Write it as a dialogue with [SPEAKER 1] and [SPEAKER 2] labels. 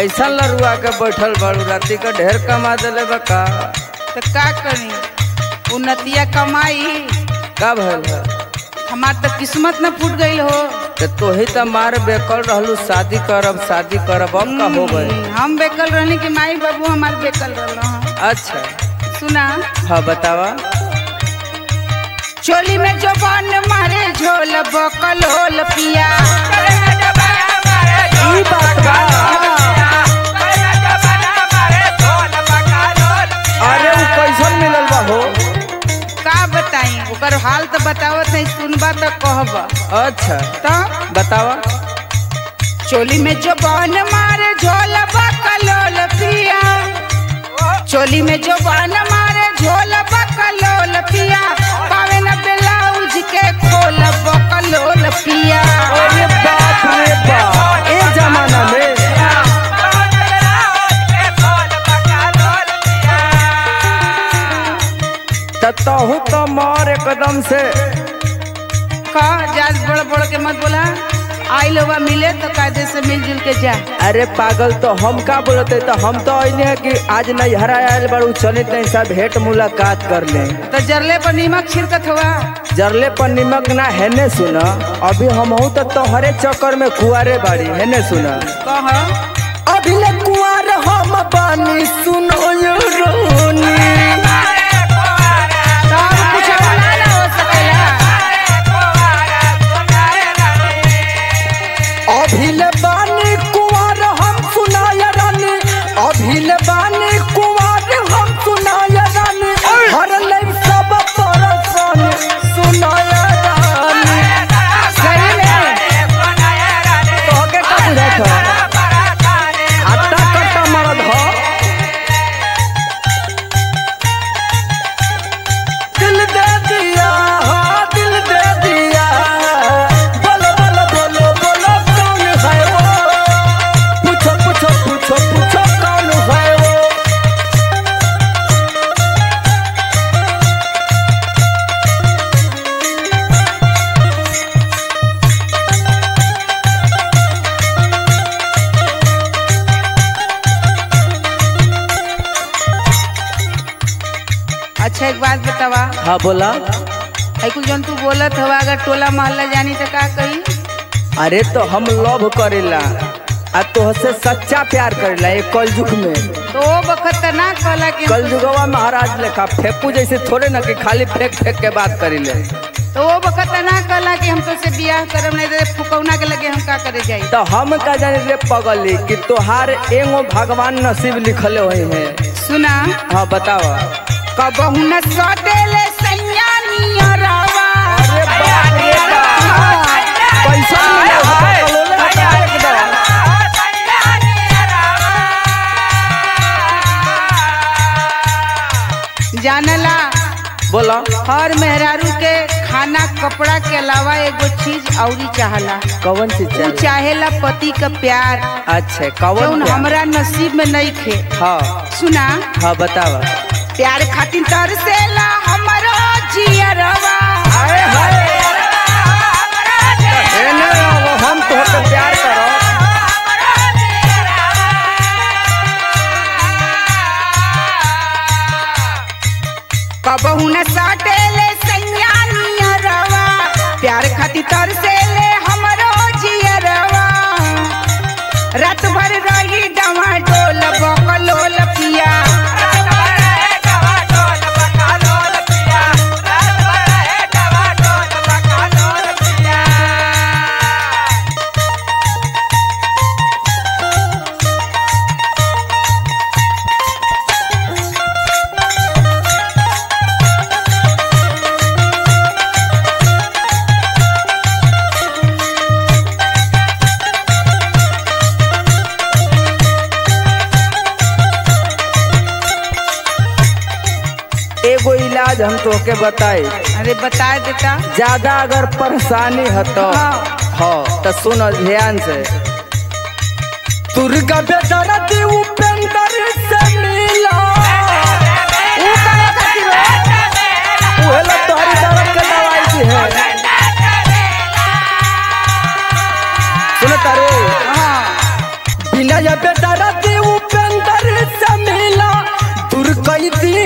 [SPEAKER 1] कैसा लरुआ के बैठल बाड़ू राती का ढेर कमा देले बा का
[SPEAKER 2] तो का करी उन्नतिया कमाई
[SPEAKER 1] का भइल है
[SPEAKER 2] हमार तो किस्मत न फूट गईल हो
[SPEAKER 1] ते तोही त मार बेकल रहलू शादी करब शादी करब अब का हो गए
[SPEAKER 2] हम्म, हम बेकल रहनी कि माई बाबू हमार बेकल रहल
[SPEAKER 1] अच्छा
[SPEAKER 2] सुना
[SPEAKER 1] हाँ बतावा
[SPEAKER 2] चोली में जो बन मारे झोल बकल होल पिया
[SPEAKER 1] ई बात बा अरे उ कैसन मिलल बा हो
[SPEAKER 2] का बताई ओकर हाल तो बतावत नहीं सुनबा तो कहब
[SPEAKER 1] अच्छा
[SPEAKER 2] तो
[SPEAKER 1] बतावा
[SPEAKER 2] चोली में जो बन मारे झोल बकल होल पिया चोली में जो बन मारे झोल बकल होल पिया पावे न ब्लाउज के खोल बकल होल पिया
[SPEAKER 1] अरे बाप रे बाप ए जमाना में त तहु तो मार एकदम से
[SPEAKER 2] का जाज बड़ बड़ के मत बोला आई लोग मिले तो कायदे से मिलजुल के जा
[SPEAKER 1] अरे पागल तो हम का बोलते तो हम तो ऐने है कि आज नहीं हरा आयल बड़ू चले तैं सब भेंट मुलाकात कर ले
[SPEAKER 2] तो जरले पर नीमक छिड़कत हुआ
[SPEAKER 1] जरले पर निमक ना हेने सुना अभी हम हूँ तो तोहरे चक्कर में कुआरे बाड़ी हेने सुना
[SPEAKER 2] कह
[SPEAKER 1] अभी ले कुआर हम बानी सुनो यो रोनी
[SPEAKER 2] सब कुछ अब ना ना हो सकेला
[SPEAKER 1] अभी ले बानी कुआर हम सुनाया रानी अभी ले बानी कुआर हम सुनाया रानी हर ले सब परसन सुनाया रानी
[SPEAKER 2] सही में
[SPEAKER 1] तोहके का बुझात ह हट्टा कट्टा मरद ह दिल दे दिया हाँ दिल दे दिया बोलो बोलो बोलो बोलो कौन है वो पूछो पूछो पूछो पूछो कौन है वो
[SPEAKER 2] अच्छा एक बात बतावा
[SPEAKER 1] हाँ बोला
[SPEAKER 2] है कुछ जन तू बोलत हवा अगर टोला मोहल्ला जानी तो का कही
[SPEAKER 1] अरे तो हम लव करेला आ तोहसे सच्चा प्यार करेला ये कलयुग में
[SPEAKER 2] तो वो बखत तो ना कहला कि
[SPEAKER 1] कलयुगवा महाराज लेखा फेंकू जैसे थोड़े ना कि खाली फेंक फेंक के बात करीले
[SPEAKER 2] तो वो बखत तो ना कहला कि हम तो से बियाह करब नहीं तो फुकौना के लगे हम का करे जाई
[SPEAKER 1] तो हम का जाने रे पगली कि तोहार एगो भगवान नसीब लिखले हुए हैं
[SPEAKER 2] सुना
[SPEAKER 1] हाँ बताओ
[SPEAKER 2] कबहू न सटेले सैया नियरवा
[SPEAKER 1] अरे बाप रे बाप पैसा मिले हो तो कलोले हटा एकदम
[SPEAKER 2] जानला
[SPEAKER 1] बोला
[SPEAKER 2] हर मेहरारू के खाना कपड़ा के अलावा एगो चीज औरी चाहला
[SPEAKER 1] कौन सी
[SPEAKER 2] उ
[SPEAKER 1] चाहिए
[SPEAKER 2] चाहेला पति का प्यार
[SPEAKER 1] अच्छा कौन
[SPEAKER 2] जौन
[SPEAKER 1] प्यार?
[SPEAKER 2] हमरा नसीब में नहीं खे
[SPEAKER 1] हाँ
[SPEAKER 2] सुना
[SPEAKER 1] हाँ बतावा
[SPEAKER 2] प्यार खातिर तरसेला हमरो जियरवा
[SPEAKER 1] अरे हाय एने आओ, हम तोहके प्यार करो
[SPEAKER 2] कबहू न सटेले सैया नियरवा प्यार खातिर तरसेले हमरो जियरवा रात भर रही डवा डोल बकलोल पिया
[SPEAKER 1] एगो इलाज हम तोहके बताई
[SPEAKER 2] अरे बता देता
[SPEAKER 1] ज्यादा अगर परेशानी है तो
[SPEAKER 2] हाँ।
[SPEAKER 1] हाँ तो सुन ध्यान से दुर्गा बेदर्द उपेंद्र से मिला
[SPEAKER 2] ऊ करे खातिर हो?
[SPEAKER 1] उहे ला तोहरी दर्द के दवाई दी है सुन तारे
[SPEAKER 2] हाँ
[SPEAKER 1] बिना या बेदर्द कई दिन